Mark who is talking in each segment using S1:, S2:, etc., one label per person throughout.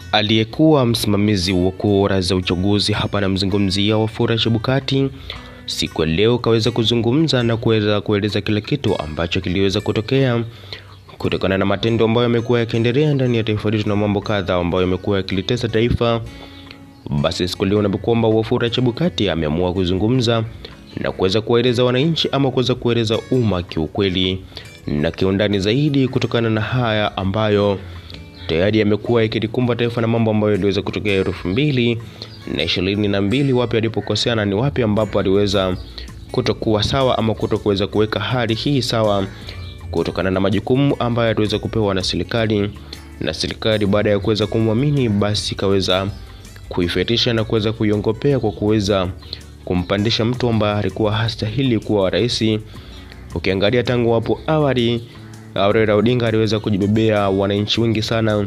S1: Aliyekuwa msimamizi wa kura za uchaguzi hapa namzungumzia Wafula Chebukati siku ya leo kaweza kuzungumza na kuweza kueleza kila kitu ambacho kiliweza kutokea kutokana na matendo ambayo yamekuwa yakiendelea ndani ya taifa letu na mambo kadha ambayo yamekuwa yakilitesa taifa. Basi siku leo na kwamba Wafula Chebukati ameamua kuzungumza na kuweza kuwaeleza wananchi ama kuweza kueleza umma kiukweli na kiundani zaidi kutokana na haya ambayo tayari yamekuwa yakilikumba taifa na mambo ambayo yaliweza kutokea elfu mbili na ishirini na mbili, wapi alipokosea na ni wapi ambapo aliweza kutokuwa sawa ama kutokuweza kuweka hali hii sawa kutokana na majukumu ambayo aliweza kupewa na serikali na serikali baada ya kuweza kumwamini basi kaweza kuifetisha na kuweza kuiongopea kwa kuweza kumpandisha mtu ambaye alikuwa hastahili kuwa rais. Ukiangalia tangu hapo awali Raila Odinga aliweza kujibebea wananchi wengi sana,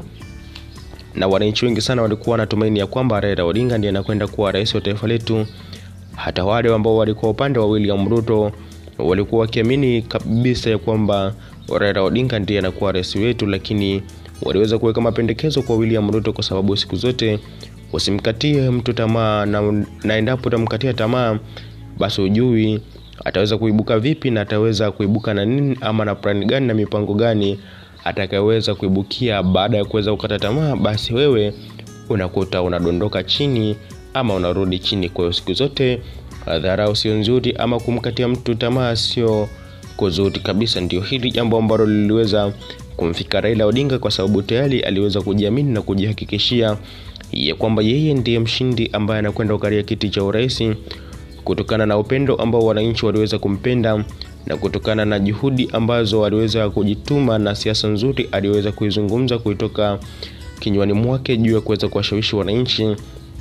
S1: na wananchi wengi sana walikuwa wanatumaini ya kwamba Raila Odinga ndiye anakwenda kuwa rais wa taifa letu. Hata wale ambao walikuwa upande wa William Ruto walikuwa wakiamini kabisa ya kwamba Raila Odinga ndiye anakuwa rais wetu, lakini waliweza kuweka mapendekezo kwa William Ruto kwa sababu siku zote usimkatie mtu tamaa, na, na endapo utamkatia tamaa basi ujui ataweza kuibuka vipi na ataweza kuibuka na nini ama na plani gani na mipango gani atakayeweza kuibukia baada ya kuweza kukata tamaa, basi wewe unakuta unadondoka chini ama unarudi chini. Kwa hiyo siku zote dharau sio nzuri, ama kumkatia mtu tamaa sio kuzuri kabisa. Ndio hili jambo ambalo liliweza kumfika Raila Odinga, kwa sababu tayari aliweza kujiamini na kujihakikishia ya kwamba yeye ndiye mshindi ambaye anakwenda kukalia kiti cha urais kutokana na upendo ambao wananchi waliweza kumpenda na kutokana na juhudi ambazo aliweza kujituma na siasa nzuri aliweza kuizungumza kuitoka kinywani mwake juu ya kuweza kuwashawishi wananchi.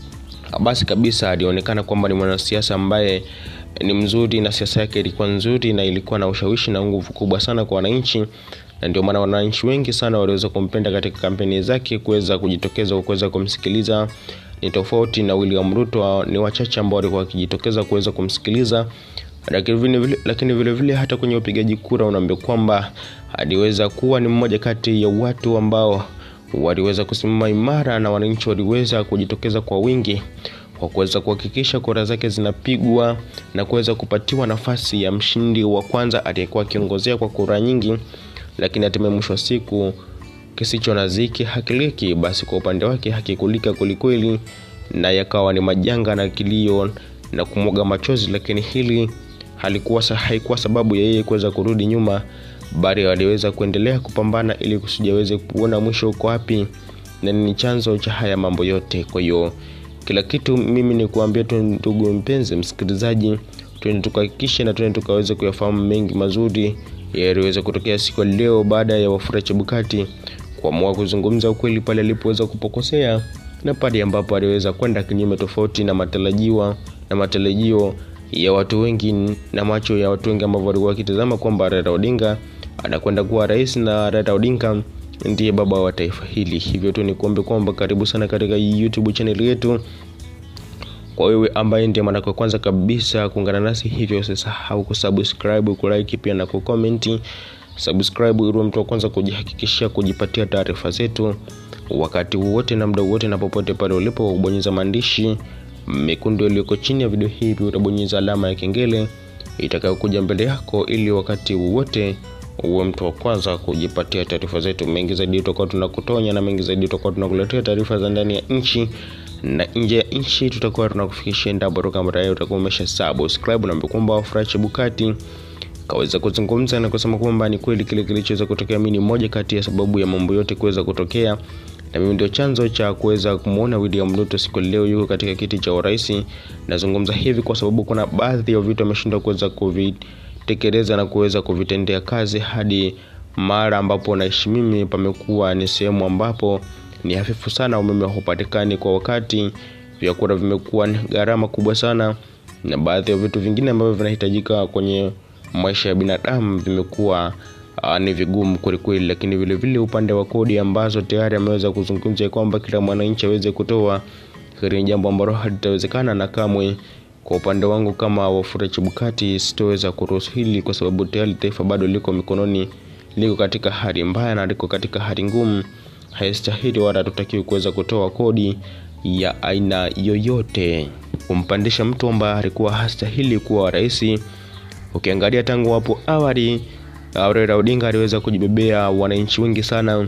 S1: Basi kabisa alionekana kwamba ni mwanasiasa ambaye ni mzuri na siasa yake ilikuwa nzuri na ilikuwa na ushawishi na nguvu kubwa sana kwa wananchi, na ndio maana wananchi wengi sana waliweza kumpenda katika kampeni zake, kuweza kujitokeza kuweza kumsikiliza ni tofauti na William Ruto. Ni wachache ambao walikuwa wakijitokeza kuweza kumsikiliza, lakini vile vile, lakini vile vile hata kwenye upigaji kura unaambia kwamba aliweza kuwa ni mmoja kati ya watu ambao waliweza kusimama imara na wananchi waliweza kujitokeza kwa wingi kwa kuweza kuhakikisha kura zake zinapigwa na kuweza kupatiwa nafasi ya mshindi wa kwanza aliyekuwa akiongozea kwa kura nyingi, lakini hatimaye mwisho wa siku kisicho na ziki hakiliki. Basi kwa upande wake hakikulika kwelikweli, na yakawa ni majanga na kilio na kumwaga machozi, lakini hili halikuwa haikuwa sababu ya yeye kuweza kurudi nyuma, bali aliweza kuendelea kupambana ili kusudi aweze kuona mwisho uko wapi na ni chanzo cha haya mambo yote. Kwa hiyo kila kitu mimi ni kuambia tu, ndugu mpenzi msikilizaji, twende tukahakikishe na twende tukaweze kuyafahamu mengi mazuri yaliweza kutokea siku ya leo baada ya Wafula Chebukati kuamua kuzungumza ukweli pale alipoweza kupokosea na pale ambapo aliweza kwenda kinyume tofauti na matarajiwa na matarajio ya watu wengi na macho ya watu wengi ambao walikuwa wakitazama kwamba Raila Odinga anakwenda kuwa rais na Raila Odinga ndiye baba wa taifa hili. Hivyo tu ni kuombe kwamba karibu sana katika YouTube channel yetu. Kwa wewe ambaye ndiye mara kwa kwanza kabisa kuungana nasi, hivyo usisahau kusubscribe, kulike pia na kucomment. Subscribe ili mtu wa kwanza kujihakikishia kujipatia taarifa zetu wakati wowote na muda wote na popote pale ulipo. Kubonyeza maandishi mekundu yaliyoko chini ya video hii, pia utabonyeza alama ya kengele itakayokuja mbele yako, ili wakati wowote uwe mtu wa kwanza kujipatia taarifa zetu. Mengi zaidi tutakuwa tunakutonya na mengi zaidi tutakuwa tunakuletea taarifa za ndani ya nchi na nje ya nchi, tutakuwa tunakufikishia endapo kama tayari utakuwa umesha subscribe. Na kwamba Wafula Chebukati kaweza kuzungumza na kusema kwamba ni kweli kile kilichoweza kutokea, mimi ni moja kati ya sababu ya mambo yote kuweza kutokea, na mimi ndio chanzo cha kuweza kumuona William Ruto siku leo yuko katika kiti cha urais. Nazungumza hivi kwa sababu kuna baadhi ya vitu ameshindwa kuweza kuvitekeleza na kuweza kuvitendea kazi, hadi mara ambapo naishi mimi pamekuwa ni sehemu ambapo ni hafifu sana, umeme haupatikani kwa wakati, vyakula vimekuwa ni gharama kubwa sana, na baadhi ya vitu vingine ambavyo vinahitajika kwenye maisha ya binadamu vimekuwa uh, ni vigumu kwelikweli. Lakini vile vile upande wa kodi ambazo tayari ameweza kuzungumza kwamba kila mwananchi aweze kutoa, hili ni jambo ambalo halitawezekana na kamwe. Kwa upande wangu kama Wafula Chebukati sitoweza kuruhusu hili, kwa sababu tayari taifa bado liko mikononi, liko katika hali mbaya na liko katika hali ngumu. haistahili wala hatutakiwi kuweza kutoa kodi ya aina yoyote kumpandisha mtu ambaye alikuwa hastahili kuwa rais. Ukiangalia tangu hapo awali, Raila Odinga aliweza kujibebea wananchi wengi sana,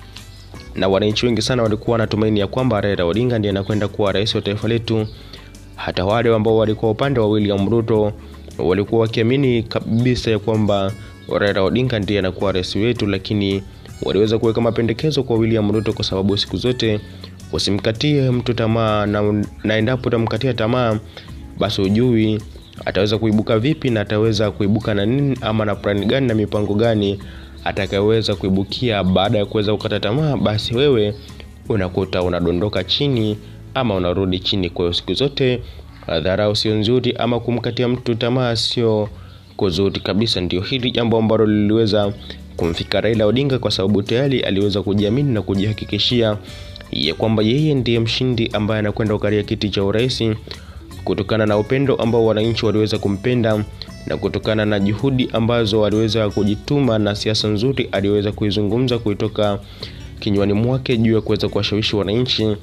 S1: na wananchi wengi sana walikuwa wanatumaini ya kwamba Raila Odinga ndiye anakwenda kuwa rais wa taifa letu. Hata wale ambao walikuwa upande wa William Ruto walikuwa wakiamini kabisa ya kwamba Raila Odinga ndiye anakuwa rais wetu, lakini waliweza kuweka mapendekezo kwa William Ruto kwa sababu siku zote usimkatie mtu tamaa na, na endapo utamkatia tamaa basi ujui ataweza kuibuka vipi na ataweza kuibuka na nini ama na plan gani na mipango gani atakayeweza kuibukia baada ya kuweza kukata tamaa basi wewe unakuta unadondoka chini ama unarudi chini kwa hiyo siku zote dharau sio nzuri ama kumkatia mtu tamaa sio kuzuri kabisa ndio hili jambo ambalo liliweza kumfika Raila Odinga kwa sababu tayari aliweza kujiamini na kujihakikishia ya kwamba yeye ndiye mshindi ambaye anakwenda kukalia kiti cha urais kutokana na upendo ambao wananchi waliweza kumpenda na kutokana na juhudi ambazo waliweza kujituma na siasa nzuri aliweza kuizungumza kuitoka kinywani mwake juu ya kuweza kuwashawishi wananchi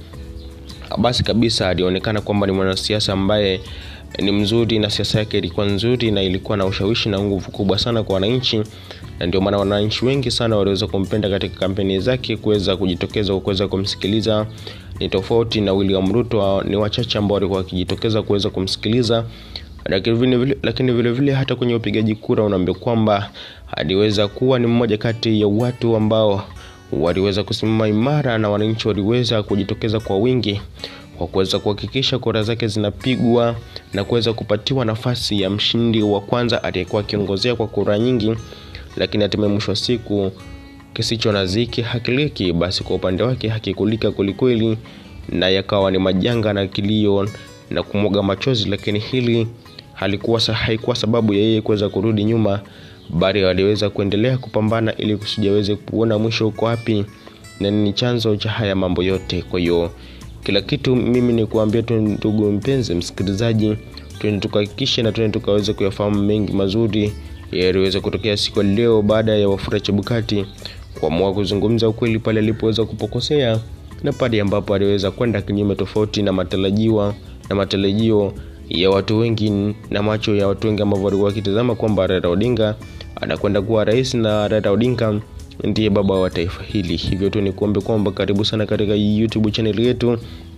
S1: basi kabisa alionekana kwamba ni mwanasiasa ambaye ni mzuri na siasa yake ilikuwa nzuri na ilikuwa na ushawishi na nguvu kubwa sana kwa wananchi na ndio maana wananchi wengi sana waliweza kumpenda katika kampeni zake kuweza kujitokeza kuweza kumsikiliza ni tofauti na William Ruto ni wachache ambao walikuwa wakijitokeza kuweza kumsikiliza lakini vile vile, lakini vile vile hata kwenye upigaji kura unaambia kwamba aliweza kuwa ni mmoja kati ya watu ambao waliweza kusimama imara na wananchi waliweza kujitokeza kwa wingi kwa kuweza kuhakikisha kura zake zinapigwa na kuweza kupatiwa nafasi ya mshindi wa kwanza aliyekuwa akiongozea kwa kura nyingi lakini hatimaye mwisho wa siku kisicho na ziki hakiliki basi kwa upande wake hakikulika kwelikweli na yakawa ni majanga na kilio na kumwaga machozi lakini hili halikuwa haikuwa sababu ya yeye kuweza kurudi nyuma bali aliweza kuendelea kupambana ili kusudi aweze kuona mwisho uko wapi na ni chanzo cha haya mambo yote kwa hiyo kila kitu mimi ni kuambia tu ndugu mpenzi msikilizaji tuende tukahakikishe na tuende tukaweze kuyafahamu mengi mazuri yaliweza kutokea siku ya leo baada ya Wafula Chebukati kuamua kuzungumza ukweli pale alipoweza kupokosea na pale ambapo aliweza kwenda kinyume tofauti na matarajiwa na matarajio ya watu wengi na macho ya watu wengi ambao walikuwa wakitazama kwamba Raila Odinga anakwenda kuwa rais na Raila Odinga ndiye baba wa taifa hili. Hivyo tu ni kuombe kwamba karibu sana katika YouTube channel yetu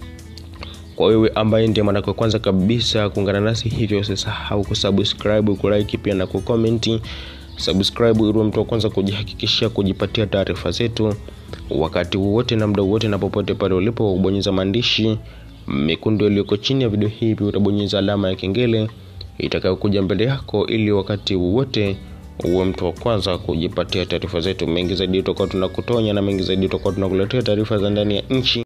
S1: kwa wewe ambaye ndiye mara kwa kwanza kabisa kuungana nasi, hivyo usisahau kusubscribe, kulike pia na kucomment. Subscribe ili mtu wa kwanza kujihakikishia kujipatia taarifa zetu wakati wowote na muda wowote na popote pale ulipo. Ubonyeza maandishi mekundu yaliyoko chini ya video hii, pia utabonyeza alama ya kengele itakayokuja mbele yako, ili wakati wowote uwe mtu wa kwanza kujipatia taarifa zetu. Mengi zaidi tutakuwa tunakutonya na mengi zaidi tutakuwa tunakuletea taarifa za ndani ya nchi.